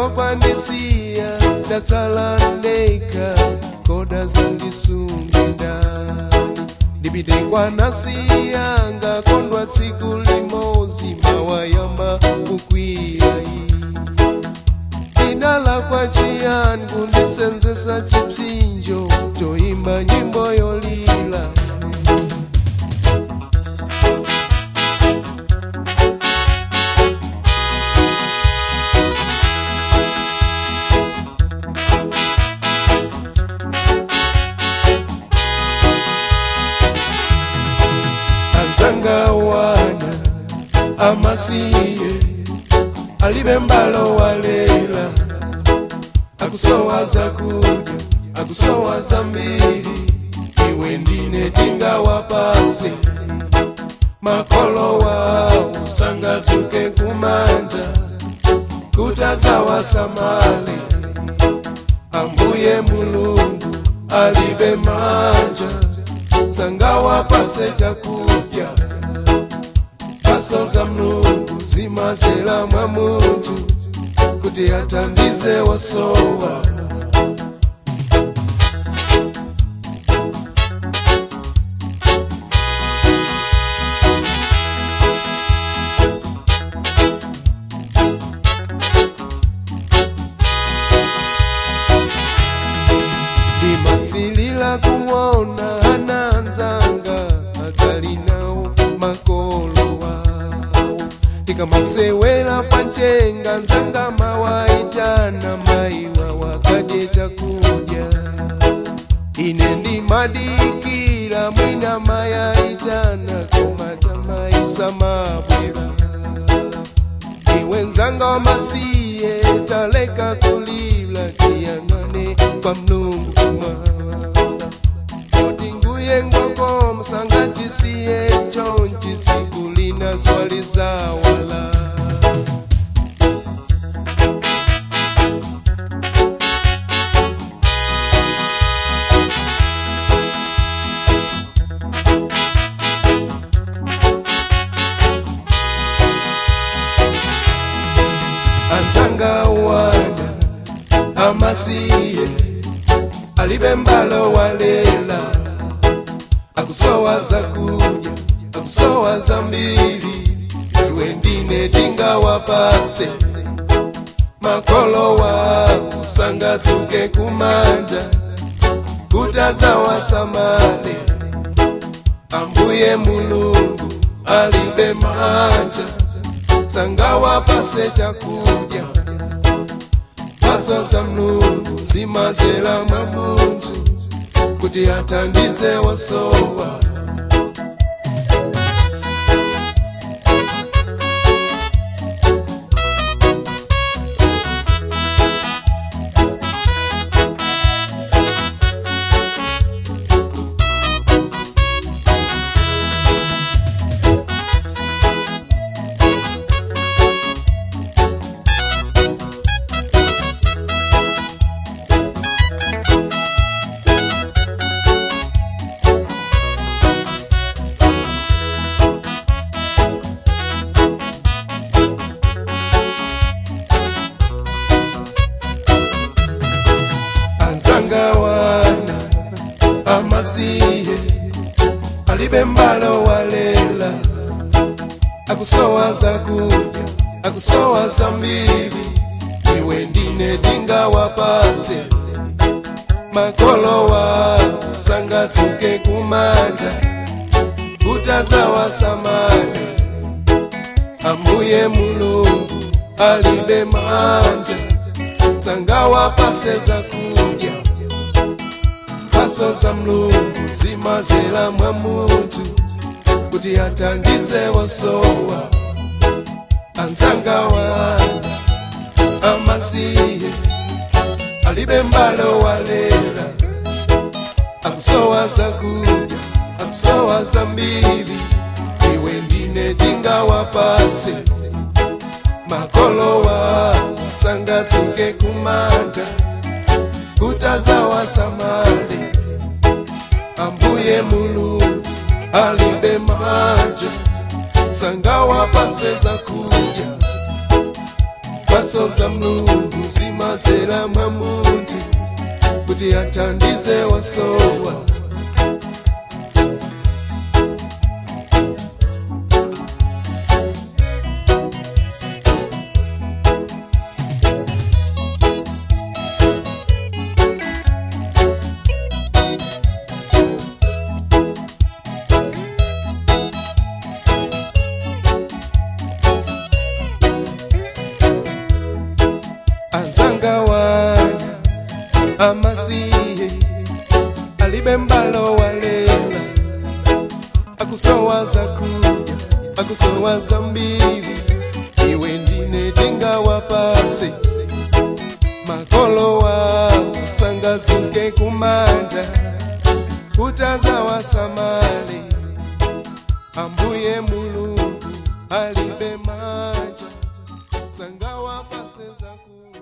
zokwanisiya ndatsala ndeka koda zondisunge ndani ndipite kwanasiya ngakondwa tsiku limozi mawayamba kukwiyayi inala kwa chiyani kundisenzesa chipsinjo choimba nyimbo yolila anzanga wana amasiye alibe mbalo walela akusowaza kudya akusowaza mbili iwe ndine tingawapase makolo wawo sangazuke kumanja kutazawasamale ambuye mulungu alibe manja sangawapase chakudya paso za mlungu zimazela mwa muntu kuti atandize wasowa ndimasilila kuona ananzanga akali nawo makolo wawo ndikamasewera panjenga nzanga mawaitana maiwa wakadye chakudya ine ndimadikira mwina mayaitana komatamaisa mabwera iwe nzanga wamasiye taleka kulila kiyang'ane kwa mlungu kumwamba kodi nguye ngoko msangatisiye chonchi tsiku linadzwalizawala anzanga wana amasiye alibe mbalo walela akusowaza kudya akusowaza mbili iwe ndine tingawapase makolo wawo sangatsuke kumanja kutazawasamale ambuye mulungu alibe manja sangawapase chakudya paso za mlungu zimazela mwa muntu kuti atandize wasowa anzanga wana amasiye alibe mbalo walela akusowaza kudya akusowaza mbili iwe ndine tingawapase makolo wawo sangatsuke kumanja kutazawasamale ambuye mulungu alibe manja sangawapase za kudya paso za mlungu zimazela mwa muntu kuti atandize wasowa anzanga wana amasiye alibe mbalo walela akusowaza kudya akusowaza mbili iwe ndine tingawapase makolo wawo sangatsuke kumanda kutazawasamale ambuye mulungu alibe manja sangawapase za kudya mpaso za mulungu zimadzera mwa munthu kuti athandize wasowa anzanga wana amasiye alibe mbalo walela akusowa zakudya akusowa zambiri iwe ndine tingawapatse makolo wawo sangadzuke kumanda kutaza wasamale ambuye mulungu alibe manja sangawapase zakudya